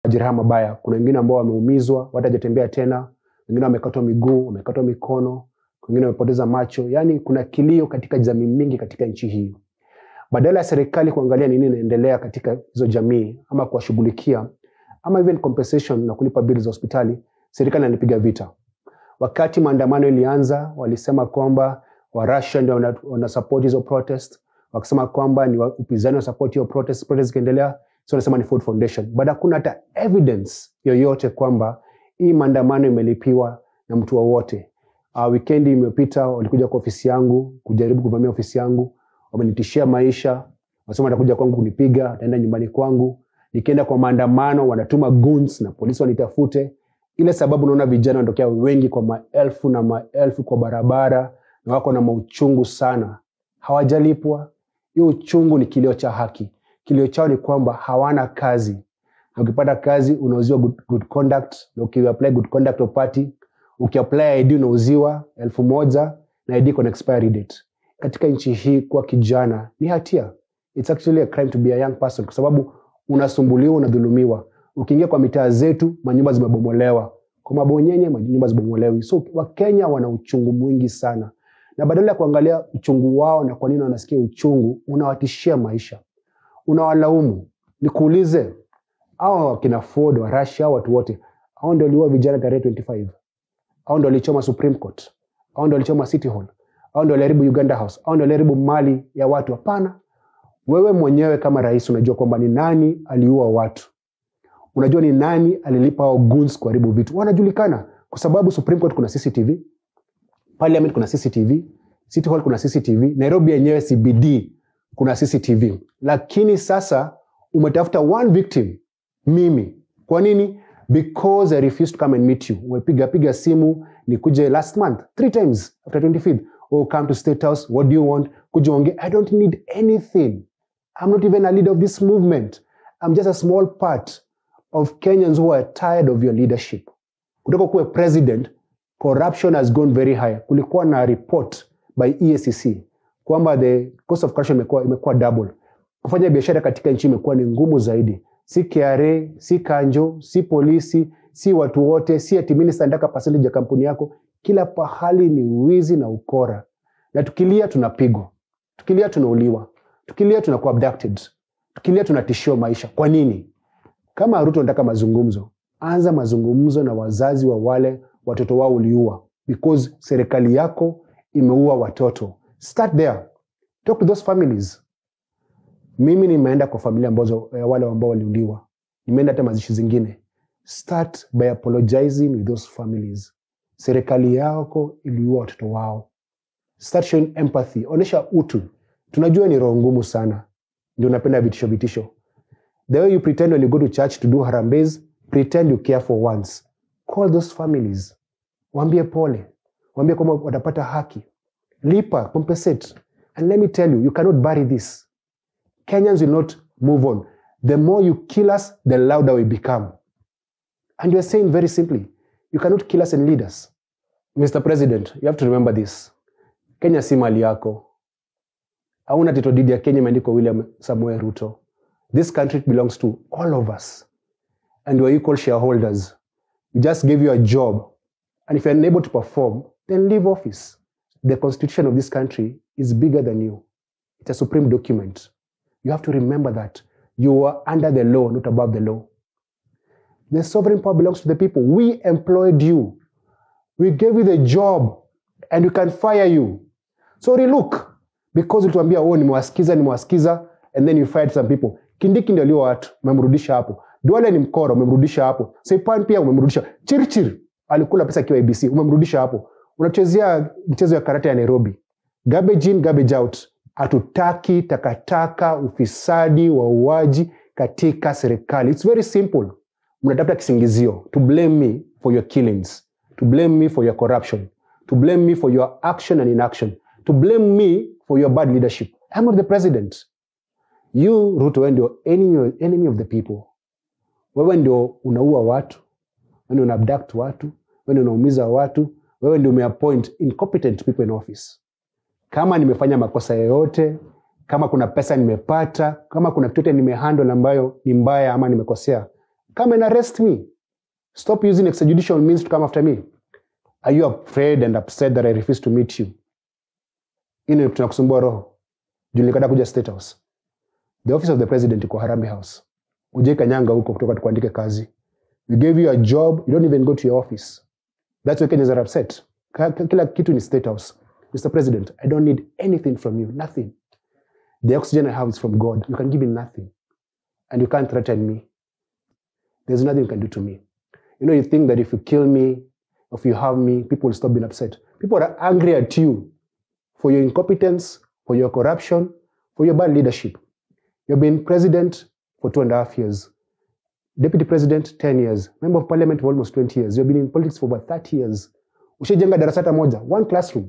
majeraha mabaya. Kuna wengine ambao wameumizwa, watajatembea tena, wengine wamekatwa miguu, wamekatwa mikono, wengine wamepoteza macho. Yaani kuna kilio katika jamii mingi katika nchi hii. Badala ya serikali kuangalia nini inaendelea katika hizo jamii ama kuwashughulikia ama even compensation na kulipa bili za hospitali, serikali inanipiga vita. Wakati maandamano ilianza, walisema kwamba Warussia ndio wana, wana support hizo protest, wakisema kwamba ni wa- upinzani wa support hiyo protest, protest ikiendelea, so wanasema ni Ford Foundation, but hakuna hata evidence yoyote kwamba hii maandamano imelipiwa na mtu wowote. Uh, wikendi imepita walikuja kwa ofisi yangu kujaribu kuvamia ofisi yangu, wamenitishia maisha, wasema watakuja kwangu kunipiga, wataenda nyumbani kwangu. Nikienda kwa maandamano wanatuma goons na polisi wanitafute. Ile sababu naona vijana wanatokea wengi kwa maelfu na maelfu kwa barabara na wako na mauchungu sana, hawajalipwa. Hiyo uchungu ni kilio cha haki. Kilio chao ni kwamba hawana kazi, na ukipata kazi unauziwa good, good conduct, na ukiapply good conduct upati, ukiapply ID unauziwa elfu moja na ID iko na expiry date. Katika nchi hii kuwa kijana ni hatia. It's actually a crime to be a young person, kwa sababu unasumbuliwa, unadhulumiwa. Ukiingia kwa mitaa zetu, manyumba zimebomolewa, kwa mabonyenye manyumba zibomolewi. So Wakenya wana uchungu mwingi sana, na badala ya kuangalia uchungu wao na kwa nini wanasikia uchungu, unawatishia maisha, unawalaumu. Nikuulize, hao wakina Ford wa Russia, hao watu wote hao ndio waliua vijana tarehe 25 hao ndio walichoma Supreme Court, hao ndio walichoma City Hall, hao ndio waliharibu Uganda House, hao ndio waliharibu mali ya watu. Hapana, wewe mwenyewe kama rais unajua kwamba ni nani aliua watu, unajua ni nani alilipa hao goons kuharibu vitu, wanajulikana kwa sababu Supreme Court kuna CCTV, Parliament kuna CCTV, City Hall kuna CCTV, Nairobi yenyewe CBD kuna CCTV. Lakini sasa umetafuta one victim, mimi. Kwa nini? Because I refused to come and meet you. Umepiga piga simu nikuje last month three times after 25th. Oh, come to State House. What do you want? Kuja ongea. I don't need anything. I'm not even a leader of this movement. I'm just a small part of Kenyans who are tired of your leadership. Kutoka kuwe president, corruption has gone very high. Kulikuwa na report by EACC kwamba the cost of corruption imekuwa, imekuwa double. Kufanya biashara katika nchi imekuwa ni ngumu zaidi. Si KRA, si kanjo, si polisi, si watu wote, si ati minister anataka percentage ya kampuni yako. Kila pahali ni wizi na ukora, na tukilia tunapigwa, tukilia tunauliwa, tukilia tunakuwa abducted, tukilia tunatishiwa maisha. Kwa nini? Kama Ruto anataka mazungumzo, anza mazungumzo na wazazi wa wale watoto wao uliua, because serikali yako imeua watoto. Start there, talk to those families. Mimi nimeenda kwa familia ambazo eh, wale ambao waliuliwa, nimeenda hata mazishi zingine. Start by apologizing with those families. Serikali yako iliua watoto wao. Start showing empathy, onyesha utu. Tunajua ni roho ngumu sana, ndio unapenda vitisho vitisho. The way you pretend when you go to church to do harambes, pretend you care for once. Call those families, waambie pole, waambie kwamba watapata haki, lipa, compensate. And let me tell you, you cannot bury this. Kenyans will not move on. The more you kill us, the louder we become. And you're saying very simply, you cannot kill us and lead us. Mr. President, you have to remember this. Kenya si mali yako. Hauna title deed ya Kenya imeandikwa William Samuel Ruto. This country belongs to all of us. And we're equal shareholders. We just gave you a job. And if you're unable to perform, then leave office. The constitution of this country is bigger than you. It's a supreme document. You have to remember that. You are under the law, not above the law. The sovereign power belongs to the people. We employed you. We gave you the job and we can fire you. So relook. Because ulituambia oh, nimewasikiza nimewasikiza and then you fired some people. Kindiki ndio alio watu, umemrudisha hapo. Duale ni mkora, umemrudisha hapo. Saipan pia umemrudisha. Chirchir alikula pesa akiwa ABC, umemrudisha hapo. Unachezea michezo ya karate ya Nairobi. Garbage in, garbage out. Hatutaki takataka, ufisadi, wauaji katika serikali. It's very simple. Mnatafuta kisingizio to blame me for your killings, to blame me for your corruption, to blame me for your action and inaction, to blame me for your bad leadership. I'm not the president. You, Ruto, wewe ndio enemy, enemy of the people. Wewe ndio unaua watu, wewe ndio una abduct watu, wewe ndio unaumiza watu, wewe ndio umeappoint incompetent people in office. Kama nimefanya makosa yoyote, kama kuna pesa nimepata, kama kuna kitu yote nimehandle ambayo ni mbaya ama nimekosea, come and arrest me stop using extrajudicial means to come after me are you afraid and upset that i refuse to meet you ini tunakusumbua roho juu nilikata kuja state house the office of the president iko harambe house ujai kanyanga huko kutoka tukuandike kazi we gave you a job you don't even go to your office that's why kenyans are upset Ka- ka- kila kitu ni state house mr president i don't need anything from you nothing the oxygen i have is from god you can give me nothing and you can't threaten me there's nothing you can do to me you know you think that if you kill me if you harm me people will stop being upset people are angry at you for your incompetence for your corruption for your bad leadership you've been president for two and a half years deputy president 10 years member of parliament for almost 20 years you've been in politics for over 30 years ushajenga darasa hata moja one classroom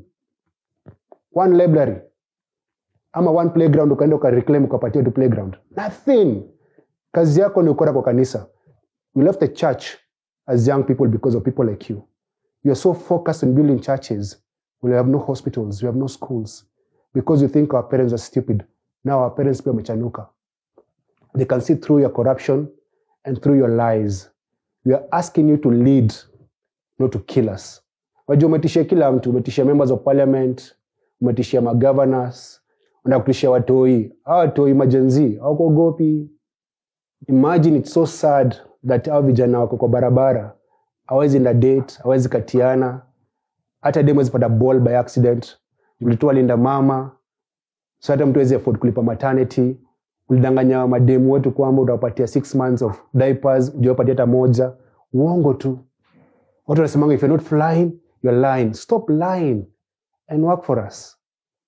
one library ama one playground ukaenda ukareclaim ukapatia tu playground nothing kazi yako ni ukora kwa kanisa you left the church as young people because of people like you you are so focused on building churches we have no hospitals we have no schools because you think our parents are stupid now our parents pia wamechanuka they can see through your corruption and through your lies we are asking you to lead not to kill us wajua umetishia kila mtu umetishia members of parliament umetishia magovernors unataka kutishia watoi hawa watoi majenzi hawakuogopi imagine it's so sad that hao vijana wako kwa barabara hawezi enda date hawezi katiana hata dem hawezi pata ball by accident ulitoa linda mama so hata mtu hawezi afford kulipa maternity ulidanganya mademu wetu kwamba utawapatia six months of diapers ujawapatia hata moja uongo tu watu wanasemanga if you're not flying you're lying stop lying and work for us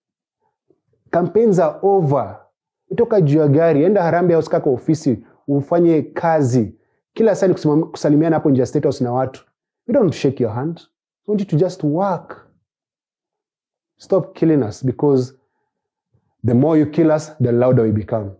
campaigns are over toka juu ya gari enda harambe house kaka ofisi ufanye kazi kila saa ni kusimam- kusalimiana hapo nje ya state house na watu we don't shake your hand we want you to just work stop killing us because the more you kill us the louder we become